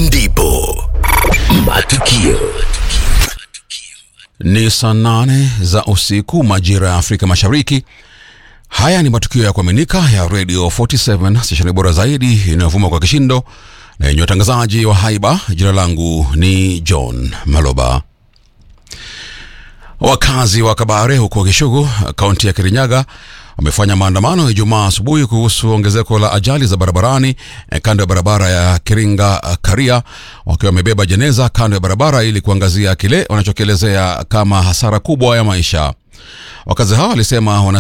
ndipo matukio Ni saa nane za usiku majira ya Afrika Mashariki. Haya ni matukio ya kuaminika ya Radio 47 stesheni bora zaidi inayovuma kwa kishindo na yenye watangazaji wa haiba. Jina langu ni John Maloba. Wakazi wa Kabare huko Kishugu, kaunti ya Kirinyaga wamefanya maandamano Ijumaa asubuhi kuhusu ongezeko la ajali za barabarani eh, kando ya barabara ya Kiringa eh, Karia, wakiwa wamebeba jeneza kando ya barabara ili kuangazia kile wanachokielezea kama hasara kubwa ya maisha. Wakazi hao walisema wana